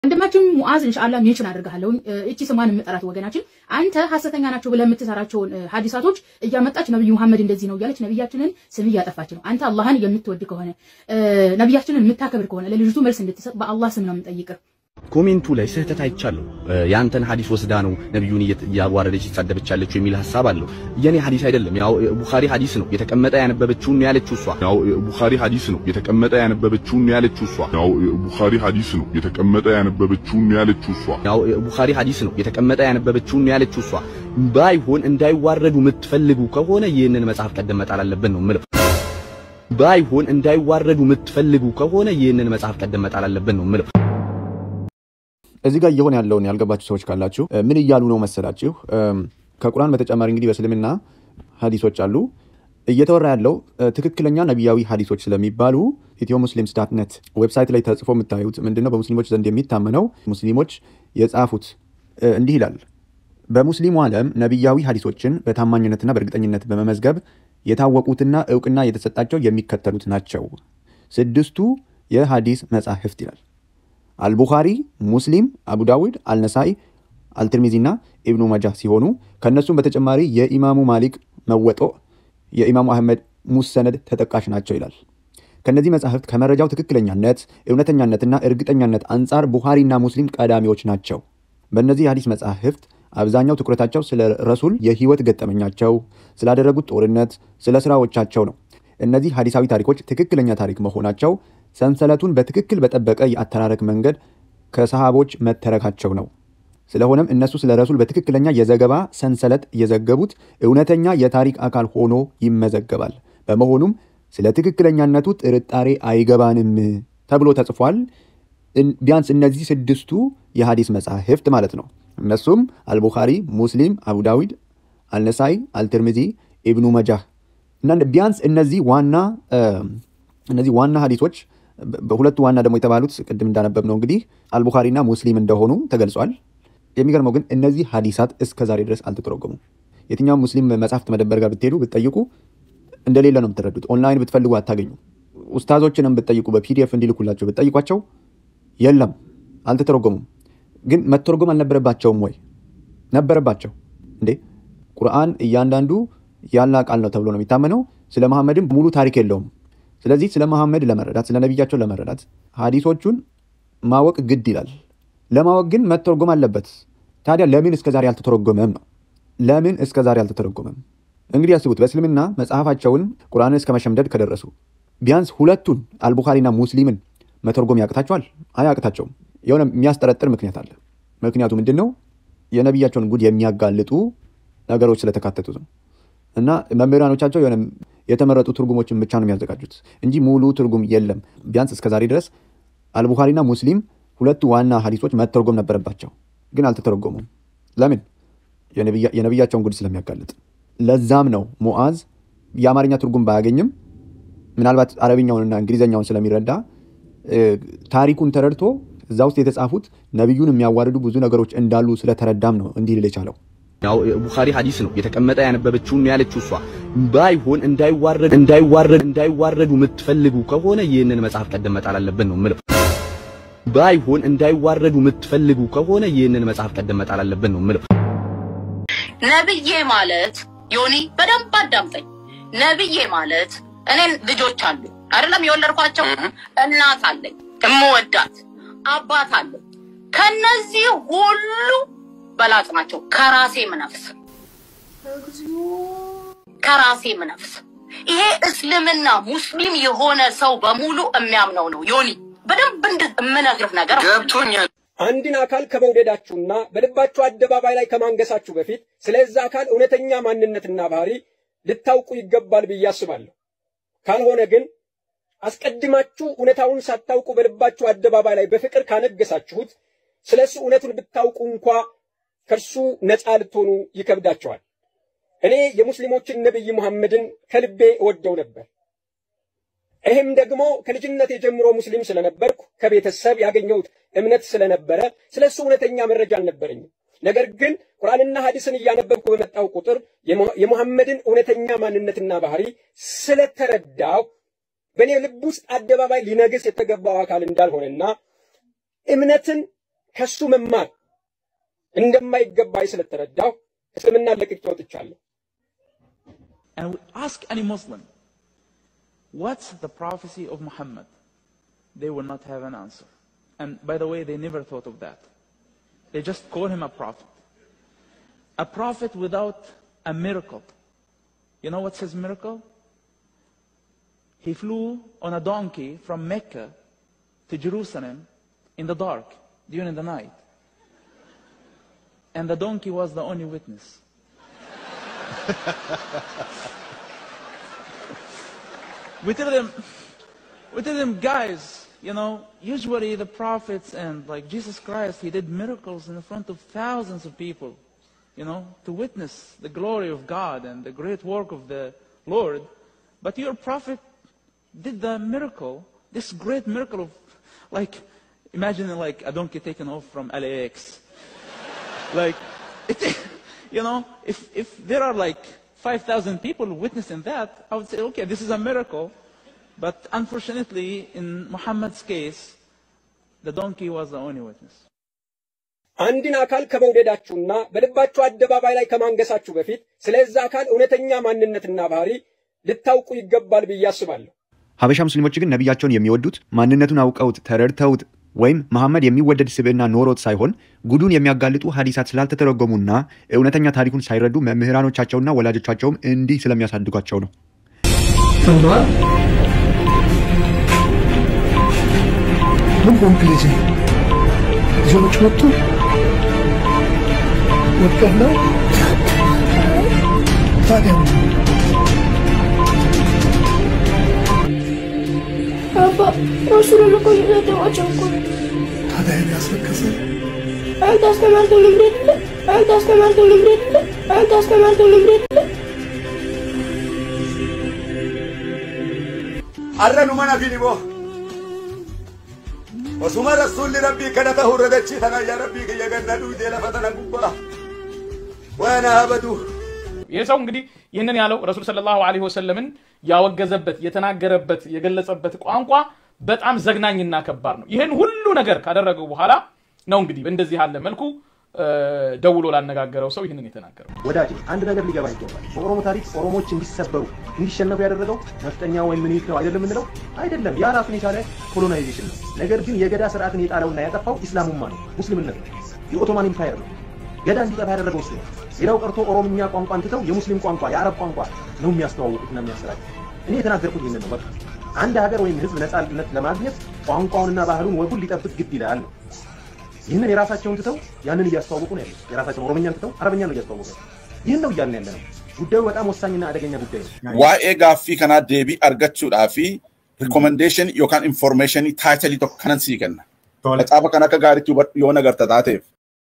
ወንድማችን ሙዓዝ ኢንሻአላህ ሜንሽን አድርጋለሁ። እቺ ስሟን የምጠራት ወገናችን አንተ ሐሰተኛ ናቸው ብለህ የምትሰራቸውን ሐዲሳቶች እያመጣች ነብዩ መሐመድ እንደዚህ ነው እያለች ነብያችንን ስም እያጠፋች ነው። አንተ አላህን የምትወድ ከሆነ ነብያችንን የምታከብር ከሆነ ለልጅቱ መልስ እንድትሰጥ በአላህ ስም ነው የምንጠይቅህ። ኮሜንቱ ላይ ስህተት አይቻለሁ። ያንተን ሐዲስ ወስዳ ነው ነብዩን እያዋረደች ይሳደበች ያለችው የሚል ሐሳብ አለው። የኔ ሐዲስ አይደለም። ያው ቡኻሪ ሐዲስ ነው የተቀመጠ ያነበበችውን ነው ያለችው እሷ። ያው ቡኻሪ ሐዲስ ነው የተቀመጠ ያነበበችውን ነው ያለችው እሷ። ያው ቡኻሪ ሐዲስ ነው የተቀመጠ ያነበበችውን ነው ያለችው እሷ። ያው ቡኻሪ ሐዲስ ነው የተቀመጠ ያነበበችውን ነው ያለችው እሷ። ባይሆን እንዳይዋረዱ የምትፈልጉ ከሆነ ይህንን መጽሐፍ ቀደም መጣል አለብን ነው የምለው። ባይሆን እንዳይዋረዱ የምትፈልጉ ከሆነ ይህንን መጽሐፍ ቀደም መጣል አለብን ነው የምለው። እዚህ ጋር እየሆነ ያለውን ያልገባችሁ ሰዎች ካላችሁ ምን እያሉ ነው መሰላችሁ? ከቁርአን በተጨማሪ እንግዲህ በእስልምና ሀዲሶች አሉ። እየተወራ ያለው ትክክለኛ ነቢያዊ ሀዲሶች ስለሚባሉ ኢትዮ ሙስሊምስ ዳት ነት ዌብሳይት ላይ ተጽፎ የምታዩት ምንድነው? በሙስሊሞች ዘንድ የሚታመነው ሙስሊሞች የጻፉት እንዲህ ይላል። በሙስሊሙ ዓለም ነቢያዊ ሀዲሶችን በታማኝነትና በእርግጠኝነት በመመዝገብ የታወቁትና እውቅና የተሰጣቸው የሚከተሉት ናቸው። ስድስቱ የሀዲስ መጻሕፍት ይላል አልቡኻሪ፣ ሙስሊም፣ አቡ ዳውድ፣ አልነሳኢ፣ አልትርሚዚና ኢብኑ መጃህ ሲሆኑ ከእነሱም በተጨማሪ የኢማሙ ማሊክ መወጦ፣ የኢማሙ አህመድ ሙሰነድ ተጠቃሽ ናቸው ይላል። ከእነዚህ መጻሕፍት ከመረጃው ትክክለኛነት እውነተኛነትና እርግጠኛነት አንጻር ቡኻሪና ሙስሊም ቀዳሚዎች ናቸው። በእነዚህ የሀዲስ መጻሕፍት አብዛኛው ትኩረታቸው ስለ ረሱል የህይወት ገጠመኛቸው፣ ስላደረጉት ጦርነት፣ ስለ ስራዎቻቸው ነው። እነዚህ ሀዲሳዊ ታሪኮች ትክክለኛ ታሪክ መሆናቸው ሰንሰለቱን በትክክል በጠበቀ የአተራረክ መንገድ ከሰሃቦች መተረካቸው ነው። ስለሆነም እነሱ ስለ ረሱል በትክክለኛ የዘገባ ሰንሰለት የዘገቡት እውነተኛ የታሪክ አካል ሆኖ ይመዘገባል። በመሆኑም ስለ ትክክለኛነቱ ጥርጣሬ አይገባንም ተብሎ ተጽፏል። ቢያንስ እነዚህ ስድስቱ የሀዲስ መጻሕፍት ማለት ነው። እነሱም አልቡኻሪ፣ ሙስሊም፣ አቡ ዳዊድ፣ አልነሳይ፣ አልትርሚዚ፣ ኢብኑ መጃህ እና ቢያንስ እነዚህ ዋና እነዚህ ዋና ሀዲሶች በሁለቱ ዋና ደግሞ የተባሉት ቅድም እንዳነበብ ነው እንግዲህ አልቡኻሪና ሙስሊም እንደሆኑ ተገልጿል። የሚገርመው ግን እነዚህ ሀዲሳት እስከ ዛሬ ድረስ አልተተረጎሙም። የትኛውም ሙስሊም መጽሐፍት መደበር ጋር ብትሄዱ ብትጠይቁ እንደሌለ ነው የምትረዱት። ኦንላይን ብትፈልጉ አታገኙ። ኡስታዞችንም ብትጠይቁ በፒዲኤፍ እንዲልኩላቸው ብትጠይቋቸው የለም፣ አልተተረጎሙም። ግን መተርጎም አልነበረባቸውም ወይ? ነበረባቸው እንዴ! ቁርአን እያንዳንዱ ያላ ቃል ነው ተብሎ ነው የሚታመነው። ስለ መሐመድም ሙሉ ታሪክ የለውም። ስለዚህ ስለ መሐመድ ለመረዳት ስለ ነቢያቸው ለመረዳት ሀዲሶቹን ማወቅ ግድ ይላል። ለማወቅ ግን መተርጎም አለበት። ታዲያ ለምን እስከ ዛሬ አልተተረጎመም ነው? ለምን እስከ ዛሬ አልተተረጎመም? እንግዲህ ያስቡት። በእስልምና መጽሐፋቸውን ቁርአንን እስከ መሸምደድ ከደረሱ ቢያንስ ሁለቱን አልቡኻሪና ሙስሊምን መተርጎም ያቅታቸዋል? አያቅታቸውም። የሆነ የሚያስጠረጥር ምክንያት አለ። ምክንያቱ ምንድን ነው? የነቢያቸውን ጉድ የሚያጋልጡ ነገሮች ስለተካተቱት ነው። እና መምህራኖቻቸው የሆነ የተመረጡ ትርጉሞችን ብቻ ነው የሚያዘጋጁት እንጂ ሙሉ ትርጉም የለም። ቢያንስ እስከ ዛሬ ድረስ አልቡኻሪና ሙስሊም ሁለቱ ዋና ሀዲሶች መተርጎም ነበረባቸው፣ ግን አልተተረጎሙም። ለምን? የነቢያቸውን ጉድ ስለሚያጋልጥ። ለዛም ነው ሙዓዝ የአማርኛ ትርጉም ባያገኝም ምናልባት አረብኛውንና እንግሊዝኛውን ስለሚረዳ ታሪኩን ተረድቶ እዛ ውስጥ የተጻፉት ነቢዩን የሚያዋርዱ ብዙ ነገሮች እንዳሉ ስለተረዳም ነው እንዲህ ልል የቻለው። ያው ቡኻሪ ሐዲስ ነው የተቀመጠ ያነበበችውን ነው ያለችው እሷ። ባይሆን እንዳይዋረድ እንዳይዋረድ እንዳይዋረዱ የምትፈልጉ ከሆነ ይህንን መጽሐፍ ቀደም መጣል አለብን ነው የምለው። ባይሆን እንዳይዋረዱ የምትፈልጉ ከሆነ ይህንን መጽሐፍ ቀደም መጣል አለብን ነው የምለው። ነብዬ ማለት ዮኒ በደንብ አዳምጠኝ። ነብዬ ማለት እኔን ልጆች አሉ አይደለም የወለድኳቸው፣ እናት አለኝ እምወዳት፣ አባት አለኝ። ከነዚህ ሁሉ በላጭ ናቸው። ከራሴ ምነፍስ ከራሴ ምነፍስ ይሄ እስልምና ሙስሊም የሆነ ሰው በሙሉ የሚያምነው ነው። ዮኒ በደንብ የምነግርህ ነገር ገብቶኛል። አንድን አካል ከመውደዳችሁና በልባችሁ አደባባይ ላይ ከማንገሳችሁ በፊት ስለዛ አካል እውነተኛ ማንነትና ባህሪ ልታውቁ ይገባል ብዬ አስባለሁ። ካልሆነ ግን አስቀድማችሁ እውነታውን ሳታውቁ በልባችሁ አደባባይ ላይ በፍቅር ካነገሳችሁት ስለ እሱ እውነቱን ብታውቁ እንኳ ከእርሱ ነፃ ልትሆኑ ይከብዳቸዋል። እኔ የሙስሊሞችን ነቢይ ሙሐመድን ከልቤ እወደው ነበር። ይህም ደግሞ ከልጅነት ጀምሮ ሙስሊም ስለነበርኩ ከቤተሰብ ያገኘሁት እምነት ስለነበረ ስለ እሱ እውነተኛ መረጃ አልነበረኝም። ነገር ግን ቁርአንና ሐዲስን እያነበብኩ በመጣው ቁጥር የሙሐመድን እውነተኛ ማንነትና ባህሪ ስለተረዳው በእኔ ልብ ውስጥ አደባባይ ሊነግስ የተገባው አካል እንዳልሆነና እምነትን ከሱ መማር እንደማይገባኝ ስለተረዳሁ እስልምና ለቅቄ ወጥቻለሁ። And we ask any Muslim, what's the prophecy of Muhammad? They will not have an answer. And by the way, they never thought of that. They just call him a prophet. A prophet without a miracle. You know what's his miracle? He flew on a donkey from Mecca to Jerusalem in the dark during the night. And the donkey was the only witness. we tell them, we tell them, guys, you know, usually the prophets and like Jesus Christ, he did miracles in front of thousands of people, you know, to witness the glory of God and the great work of the Lord. But your prophet did the miracle, this great miracle of, like, imagine like a donkey taken off from LAX. like, it, you know, if, if there are like 5,000 people witnessing that, I would say, okay, this is a miracle. But unfortunately, in Muhammad's case, the donkey was the only witness. አንድን አካል ከመውደዳችሁና በልባችሁ አደባባይ ላይ ከማንገሳችሁ በፊት ስለዛ አካል እውነተኛ ማንነትና ባህሪ ልታውቁ ይገባል ብዬ አስባለሁ። ሀበሻ ሙስሊሞች ግን ነቢያቸውን የሚወዱት ማንነቱን አውቀውት ተረድተውት ወይም መሐመድ የሚወደድ ስብዕና ኖሮት ሳይሆን ጉዱን የሚያጋልጡ ሀዲሳት ስላልተተረጎሙና እውነተኛ ታሪኩን ሳይረዱ መምህራኖቻቸውና ወላጆቻቸውም እንዲህ ስለሚያሳድጓቸው ነው። ሰምተዋል? ምን ሆንክ ልጄ? ልጆች መጡ? ወድቀህ ነው? ታዲያ ምን? አባ ረሱሉን እኮ እየሰደቧቸው እኮ ነው። ታዲያ ይሄን ያስለቀሰ አንተ አስተማርከው ልምድ የለ አንተ አስተማርከው ልምድ የለ አንተ አስተማርከው ልምድ የለ arranu mana finibo osuma rasulli rabbii kadhata hurradachi tana yaa rabbii kiyya ganna duutee lafa tana gubbaa waana habadu ይህ ሰው እንግዲህ ይህንን ያለው ረሱል ሰለላሁ ዐለይሂ ወሰለምን ያወገዘበት የተናገረበት የገለጸበት ቋንቋ በጣም ዘግናኝና ከባድ ነው። ይህን ሁሉ ነገር ካደረገው በኋላ ነው እንግዲህ በእንደዚህ ያለ መልኩ እ፣ ደውሎ ላነጋገረው ሰው ይህንን የተናገረው። ወዳጅ አንድ ነገር ሊገባ ይገባል። በኦሮሞ ታሪክ ኦሮሞች እንዲሰበሩ እንዲሸነፉ ያደረገው ነፍጠኛ ወይም ምኒልክ ነው አይደለም የምንለው አይደለም። ያ ራሱን የቻለ ኮሎናይዜሽን ነው። ነገር ግን የገዳ ስርዓትን የጣለውና ያጠፋው ኢስላሙማ ነው፣ ሙስሊምነት ነው፣ የኦቶማን ኢምፓየር ነው። ገዳ እንዲጠፋ ያደረገው እሱ ነው። ሌላው ቀርቶ ኦሮምኛ ቋንቋን ትተው የሙስሊም ቋንቋ የአረብ ቋንቋ ነው የሚያስተዋውቁትና የሚያሰራጭ። እኔ የተናገርኩት ይህንን ነው። በቃ አንድ ሀገር ወይም ህዝብ ነጻነት ለማግኘት ቋንቋውንና ባህሉን ወጉን ሊጠብቅ ግድ ይላል ነው። ይህንን የራሳቸውን ትተው ያንን እያስተዋወቁ ነው ያሉት። የራሳቸውን ኦሮምኛን ትተው አረብኛን ነው እያስተዋወቁ ያሉት። ይህን ነው እያልን ያለ ነው። ጉዳዩ በጣም ወሳኝና አደገኛ ጉዳይ ነው። waa'ee gaaffii kanaa deebii argachuudhaa fi rikomendeeshin yookaan informeeshinii taayitalii tokko kanan sii kenna. Macaafa kan akka gaariitti hubadhu yoo nagarta taateef.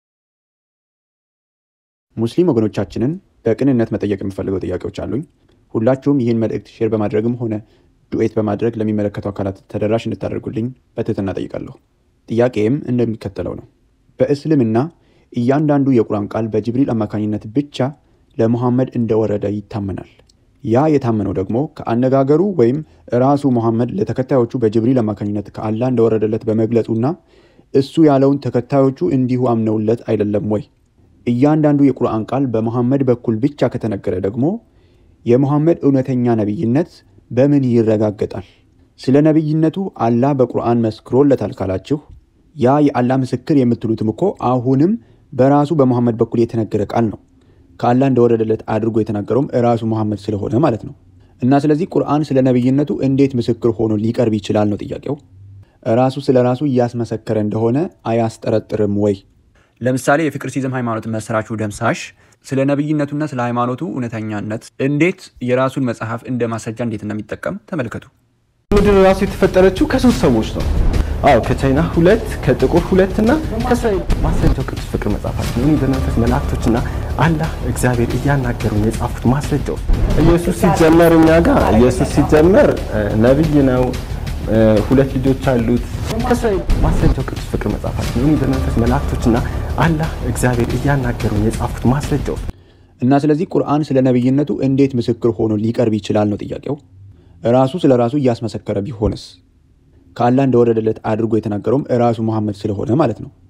ሙስሊም ወገኖቻችንን በቅንነት መጠየቅ የምፈልገው ጥያቄዎች አሉኝ። ሁላችሁም ይህን መልእክት ሼር በማድረግም ሆነ ዱኤት በማድረግ ለሚመለከቱ አካላት ተደራሽ እንድታደርጉልኝ በትህትና ጠይቃለሁ። ጥያቄም እንደሚከተለው ነው። በእስልምና እያንዳንዱ የቁርአን ቃል በጅብሪል አማካኝነት ብቻ ለሙሐመድ እንደወረደ ይታመናል። ያ የታመነው ደግሞ ከአነጋገሩ ወይም ራሱ ሙሐመድ ለተከታዮቹ በጅብሪል አማካኝነት ከአላህ እንደወረደለት በመግለጹና እሱ ያለውን ተከታዮቹ እንዲሁ አምነውለት አይደለም ወይ? እያንዳንዱ የቁርአን ቃል በሙሐመድ በኩል ብቻ ከተነገረ ደግሞ የሙሐመድ እውነተኛ ነቢይነት በምን ይረጋገጣል? ስለ ነቢይነቱ አላህ በቁርአን መስክሮለታል ካላችሁ ያ የአላህ ምስክር የምትሉትም እኮ አሁንም በራሱ በሙሐመድ በኩል የተነገረ ቃል ነው። ከአላህ እንደወረደለት አድርጎ የተናገረውም ራሱ ሙሐመድ ስለሆነ ማለት ነው። እና ስለዚህ ቁርአን ስለ ነቢይነቱ እንዴት ምስክር ሆኖ ሊቀርብ ይችላል ነው ጥያቄው። ራሱ ስለ ራሱ እያስመሰከረ እንደሆነ አያስጠረጥርም ወይ? ለምሳሌ የፍቅር ሲዝም ሃይማኖት መስራቹ ደምሳሽ ስለ ነቢይነቱና ስለ ሃይማኖቱ እውነተኛነት እንዴት የራሱን መጽሐፍ እንደ ማስረጃ እንዴት እንደሚጠቀም ተመልከቱ። ምድር ራሱ የተፈጠረችው ከሶስት ሰዎች ነው። አዎ ከቻይና ሁለት፣ ከጥቁር ሁለት እና ከእስራኤል ማስረጃው ቅዱስ ፍቅር መጽሐፋችን ነው። በመንፈስ መላእክቶችና አላህ እግዚአብሔር እያናገሩን የጻፉት ማስረጃው ኢየሱስ ሲጀመር እኛ ጋር ኢየሱስ ሲጀመር እ፣ ነብይ ነው እ፣ ሁለት ልጆች አሉት። ከእስራኤል ማስረጃው ቅዱስ ፍቅር መጽሐፋችን ነው። በመንፈስ መላእክቶችና አላህ እግዚአብሔር እያናገሩን የጻፉት ማስረጃው እና ስለዚህ ቁርአን ስለ ነቢይነቱ እንዴት ምስክር ሆኖ ሊቀርብ ይችላል ነው ጥያቄው። ራሱ ስለ ራሱ እያስመሰከረ ቢሆንስ? ከአላህ እንደወረደለት አድርጎ የተናገረውም ራሱ መሐመድ ስለሆነ ማለት ነው።